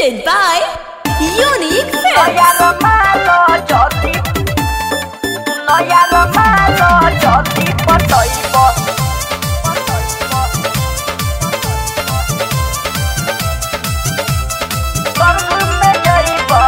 Presented by Unique Films. Naya malo jodi Naya malo jodi patoibo Bangun menjaibo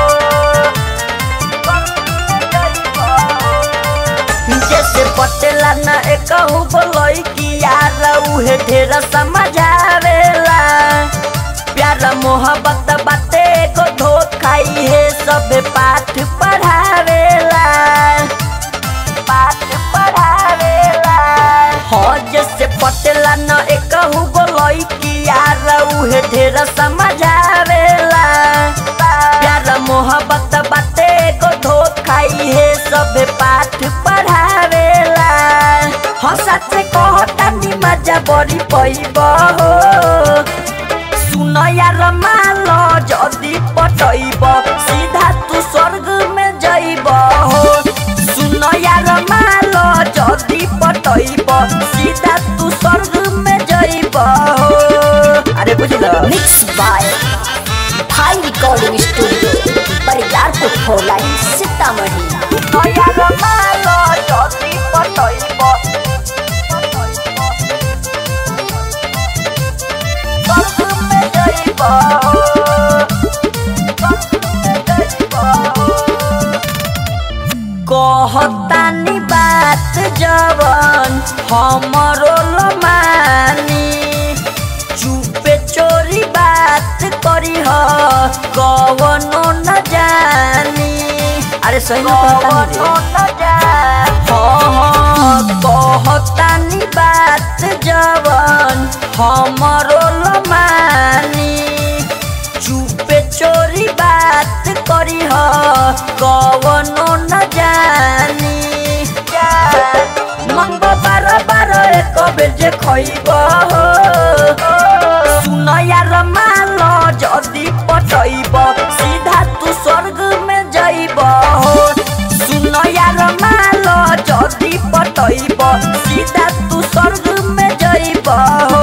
जैसे पटेला ना एकहु बोलई कि यार उहे ढेर समझावेला प्यार मोहब्बत बाते को धोखाई है सब पाठ पढ़ावेला पाठ पढ़ावेला हो जैसे पटेला न एकहु बोलई कि यार उहे ढेर समझावेला प्यार मोहब्बत बाते को धोखाई है सब पाठ पढ़ावेला हो सच कहता नि मजा बड़ी पैब हो सुन यार मालो जदी पटैब सीधा तू स्वर्ग में जइब हो सुन यार मालो जदी पटैब सीधा तू स्वर्ग में जइब हो अरे बुझल Mixed by Thai Recording Studio. Bariyarpur four line Sitamarhi सुन यार मालो जदी पटैब स्वर्ग में जइब हो स्वर्ग में जइब हो कहतानी बात जवन हमरो लमानी चुपे चोरी बात करी ह कवनो न जानी अरे सही में कहतानी रे हाँ हाँ कहतानी बात जवन हमरो लमानी चुपे चोरी बात करी ह कवनो न जानी मंग बार बार एक बेर जे खइब हो सुन यार माल जदी पटैब सीधा तू स्वर्ग में जइब हो सुन यार माल जदी पटैब सीधा तू स्वर्ग में जइब हो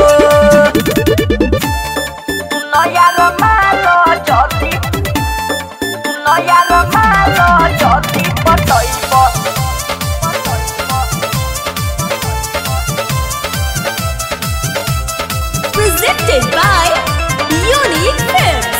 नयार मालो जति नयार मालो जति पटैब Presented by Unique Films.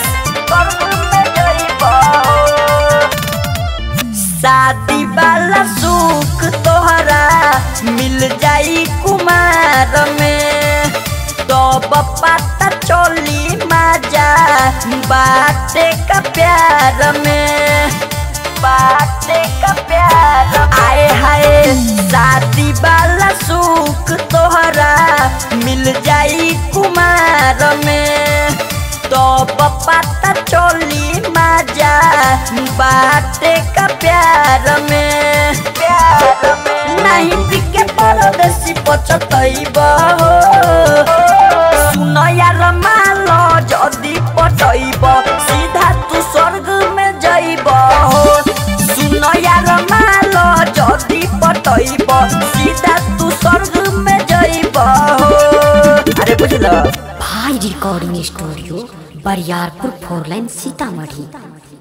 शादी वाला सुख तोहरा मिल जाई कुमार में तो पता चोली मजा बाटे का प्यार में बाटे का प्यार आए हाय शादी वाला सुख तोहरा मिल जाई कुमार में तो पता चोली मजा बाटे का प्यार में प्यार में नहीं बिके परदेसी पचतैब हो सुन यार मालो जदी पटैब सीधा तू स्वर्ग में जइब हो सुन यार मालो जदी पटैब सीधा तू स्वर्ग में जइब हो अरे बुझल भाई recording studio Bariyarpur four line Sitamarhi